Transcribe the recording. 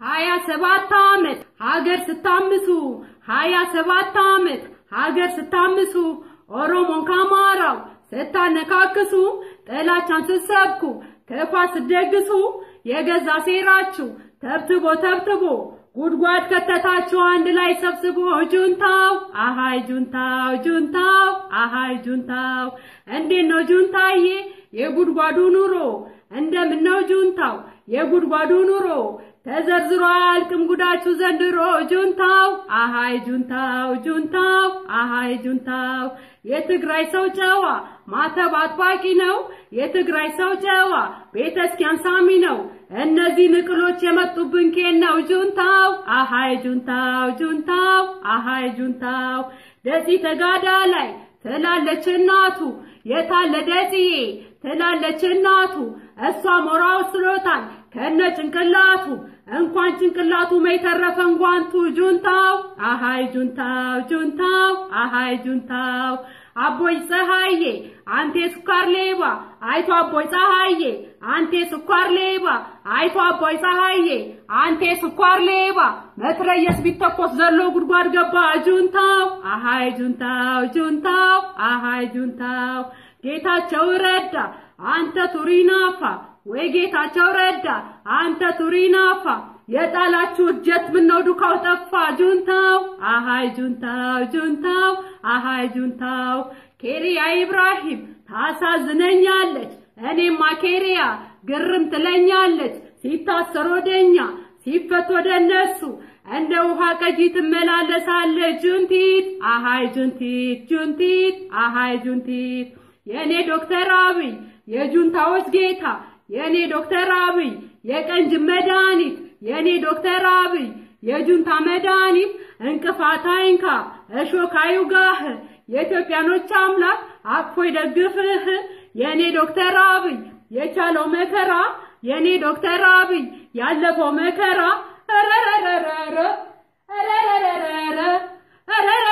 ሀያ ሰባት ዓመት ሀገር ስታምሱ ሀያ ሰባት ዓመት ሀገር ስታምሱ ኦሮሞን ከአማራው ስታነካክሱ ጥላቻን ስትሰብኩ ክፋት ስትደግሱ የገዛ ሴራችሁ ተብትቦ ተብትቦ ጉድጓድ ከተታችሁ አንድ ላይ ሰብስቦ ጁንታው አሃይ ጁንታው ጁንታው አሃይ ጁንታው እንዴት ነው ጁንታዬ የጉድጓዱ ኑሮ እንደምን ነው ጁንታው የጉድጓዱ ኑሮ ተዘርዝሮ አያልቅም ጉዳችሁ ዘንድሮ ጁንታው አሃይ ጁንታው ጁንታው አሃይ ጁንታው የትግራይ ሰው ጨዋ ማተብ አጥባቂ ነው። የትግራይ ሰው ጨዋ ቤተ ክርስቲያን ሳሚ ነው። እነዚህ ንቅሎች የመጡብን ኬን ነው ጁንታው አሃይ ጁንታው ጁንታው አሃይ ጁንታው ደጺ ተጋዳ ላይ ትላለች እናቱ የታለ ደጽዬ ትላለች እናቱ እሷ ሞራው ስሎታል ከነ ጭንቅላቱ እንኳን ጭንቅላቱ መይተረፈን ጓንቱ ጁንታው አሃይ ጁንታው ጁንታው አሃይ ጁንታው አቦይ ፀሐዬ አንቴ ስኳር ሌባ አይቶ አቦይ ፀሐዬ አንቴ ስኳር ሌባ አይቶ አቦይ ፀሐዬ አንቴ ስኳር ሌባ መትረየስ ቢተኮስ ዘሎ ጉድጓድ ገባ ጁንታው አሃይ ጁንታው ጁንታው አሃይ ጁንታው ጌታቸው ረዳ አንተ ቱሪናፋ ወይ ጌታቸው ረዳ አንተ ቱሪናፋ የጣላችሁ እጀት ምነው ዱካው ጠፋ ጁንታው አሃይ ጁንታው ጁንታው አሃይ ጁንታው ኬሪያ ኢብራሂም ታሳዝነኛለች እኔማ ኬሪያ ግርም ትለኛለች ሲታሰር ወደኛ ሲፈት ወደ እነሱ እንደ ውሃ ቀጂ ትመላለሳለች ጁንቲት አሃይ ጁንቲት ጁንቲት አሃይ ጁንቲት የእኔ ዶክተር አብይ የጁንታዎች ጌታ የእኔ ዶክተር አብይ የቀንጅ መድኃኒት የእኔ ዶክተር አብይ የጁንታ መድኃኒት እንቅፋት አይንካ እሾህ አይውጋህ የኢትዮጵያኖች አምላክ አቅፎ ይደግፍህ የእኔ ዶክተር አብይ የቻለው መከራ የእኔ ዶክተር አብይ ያለፈው መከራ ረረረረረ